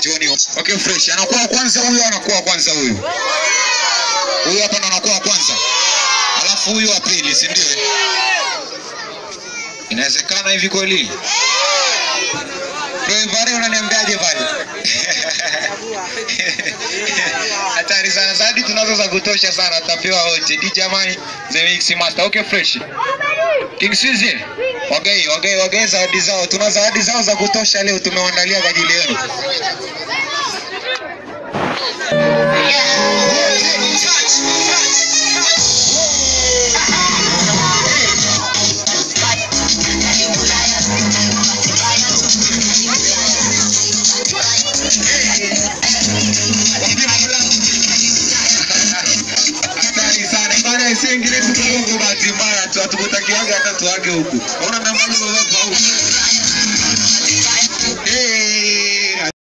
sioni. Okay, fresh. Anakuwa wa kwanza huyu, anakuwa wa kwanza huyu. Huyu hapa ndo anakuwa wa kwanza, alafu huyu wa pili, si ndio? Inawezekana hivi kweli? Wewe Vare, unaniambiaje Vare? Hatari sana, zawadi tunazo za kutosha sana, tutapewa wote. DJ jamani, the mix master. Okay, fresh. King Suzy, wagei wagei wagei zawadi zao, tuna zawadi zao za kutosha leo, tumewaandalia kwa ajili yenu. Hatari sana bana, isingine tu Mungu, bahati mbaya tu hatukutakiaga hata tuage huku. Unaona namba hiyo huku. Hey.